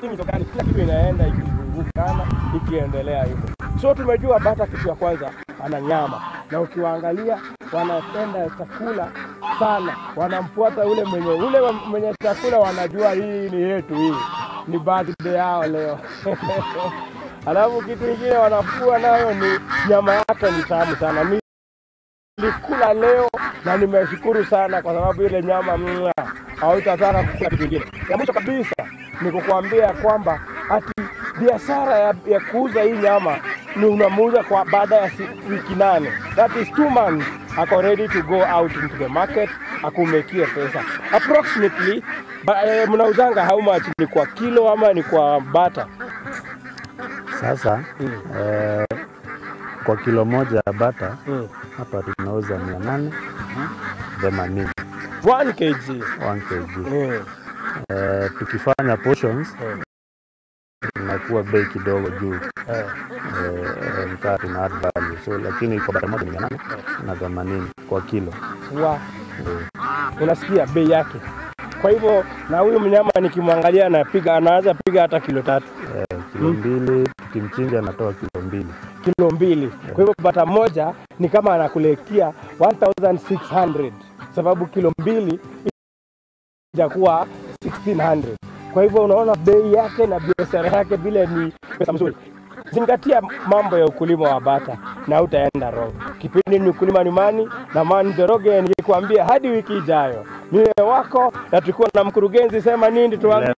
mitokani, kila kitu inaenda ikizungukana ikiendelea hivyo. So tumejua bata, kitu ya kwanza ana nyama, na ukiwaangalia wanapenda chakula sana, wanamfuata ule mwenye ule wa- mwenye chakula, wanajua hii ni yetu, hii ni birthday yao leo. Alafu kitu kingine wanafua nayo ni nyama yake ni tamu sana. Ni nilikula leo na nimeshukuru sana kwa sababu ile nyama mwa hautataka kukula kitu kingine. Ya mwisho kabisa ni kukuambia kwamba ati biashara ya, ya kuuza hii nyama ni unamuuza kwa baada ya si, wiki nane, that is two months, ako ready to go out into the market akumekie pesa approximately. Ba, eh, mnauzanga how much? Ni kwa kilo ama ni kwa bata? Sasa Mm. eh, kwa kilo moja ya bata Mm. hapa tunauza mia nane themanini 1 kg. 1 kg. Mm. Eh, tukifanya portions Mm. inakuwa bei kidogo juu Eh. eh, nikaa tuna add value so, lakini kwa bata moja ni mia nane na themanini kwa kilo Wa, eh, unasikia bei yake. Kwa hivyo na huyu mnyama nikimwangalia anapiga anaweza piga hata kilo tatu, eh, kilo mbili tukimchinja anatoa kilo mbili kilo mbili. Kwa hivyo bata moja ni kama anakulekia 1600 sababu kilo mbili itakuwa 1600. Kwa hivyo unaona bei yake na biashara yake vile ni pesa mzuri. Zingatia mambo ya ukulima wa bata na utaenda wrong. Kipindi ni ukulima ni mani na mani Njoroge, nikikwambia hadi wiki ijayo. Mie wako na tulikuwa na mkurugenzi sema nini tuambie